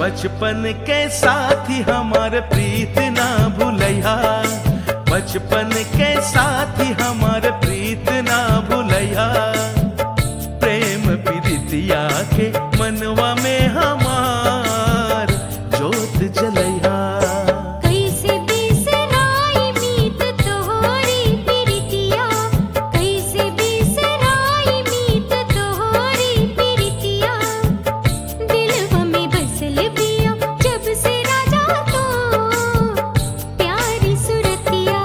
बचपन के साथी हमार प्रीत ना भूलैया बचपन के साथी हमार प्रीत ना भूलैया प्रेम प्रीतिया के मनवा में हमार जोत जलैया कैसे बिसराई मीत तोहरी प्रीतिया कैसे बिसराई मीत तोहरी प्रीतिया दिलवा में बसल बिया जब से राजा तो प्यारी सुरतिया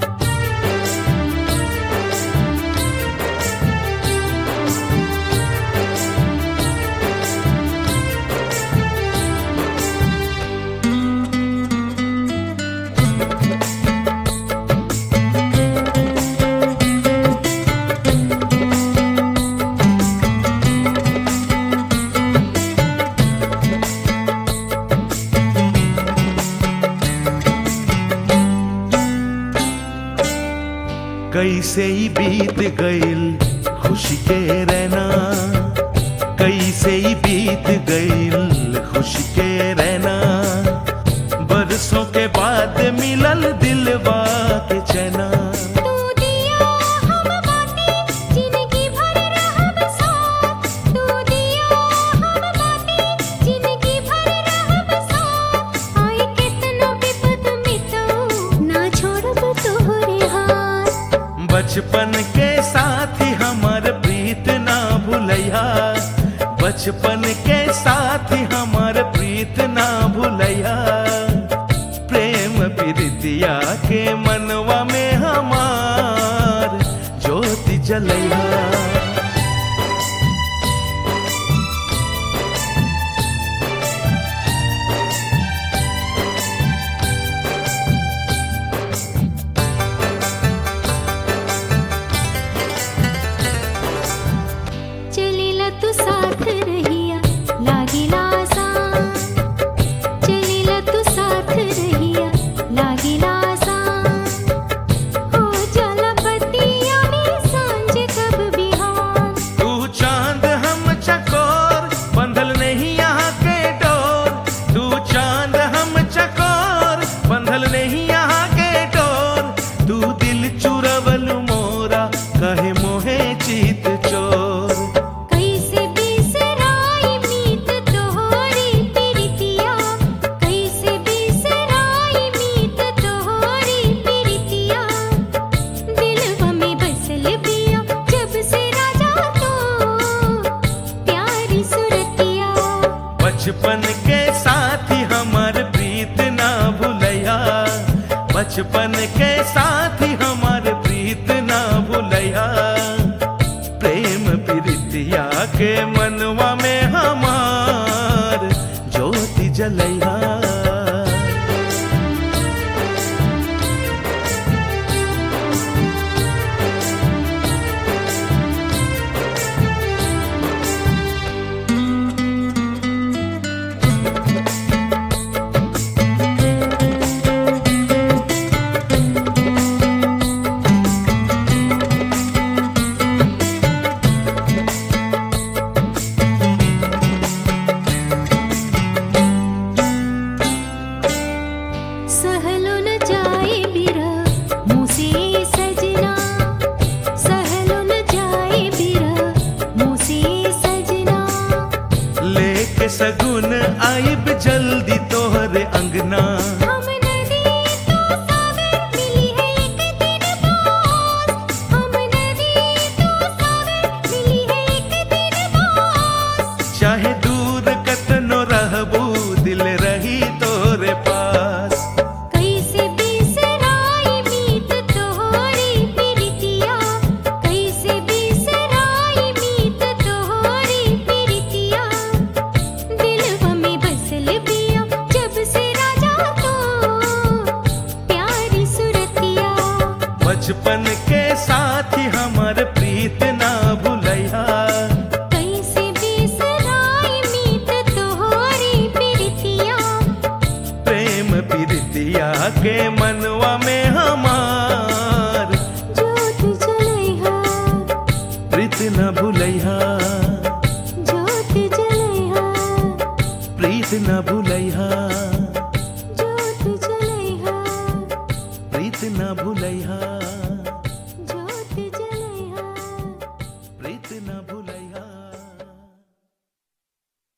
कैसे ही बीत गईल खुशी के रहना कैसे ही बीत गईल खुशी के रहना बरसों के बाद मिलल दिलवा के चैना तू दिया हम बाटे जिंदगी भर रहब साथ तू दिया हम बाटे जिंदगी भर रहब साथ आए कितनो विपद मिटो ना छोड़ब तोहरे हाथ बचपन के साथी हमार प्रीत ना भूलैया बचपन के साथी हमार प्रीत ना भूलैया प्रेम प्रीतिया के मनवा में हमार ज्योति जलैया चलेला तू साथ रहिया लागिला आसान चलेला तू साथ रहिया लागिला आसान हो जाला बतिया में सांझ कब बिहान तू चांद हम चकोर बंधल नहीं यहाँ के डोर तू चांद हम चकोर बंधल नहीं यहाँ के डोर तू दिल चुरवल मोरा कहे मोहे चीत चोर कैसे बिसराई मीत तोहरी प्रीतिया कैसे बिसराई मीत तोहरी प्रीतिया दिलवा में बसल बिया जब से राजा तो प्यारी सुरतिया बचपन के साथी हमार प्रीत ना भूलैया बचपन के साथी हमार प्रीत ना भूलैया प्रेम प्रीतिया के मनवा में हमार ज्योति जलैया सहलो न जाए बिरा मुझसे सजना सहलो न जाए बिरा मुझसे सजना लेके सगुन आइब जल्दी तोहरे अंगना हम नदी तो सागर मिली है एक दिन पास हम नदी तो सागर मिली है एक दिन पास चाहे दूर कतनो रहबू दिल रही तोरे पास कैसे बिसराई मीत तोहरी प्रीतिया कैसे बिसराई मीत तोहरी प्रीतिया दिलवा में बसल बिया जब से राजा तो प्रीत न भूलैहा जोत जलैहा प्रीत न भूलैहा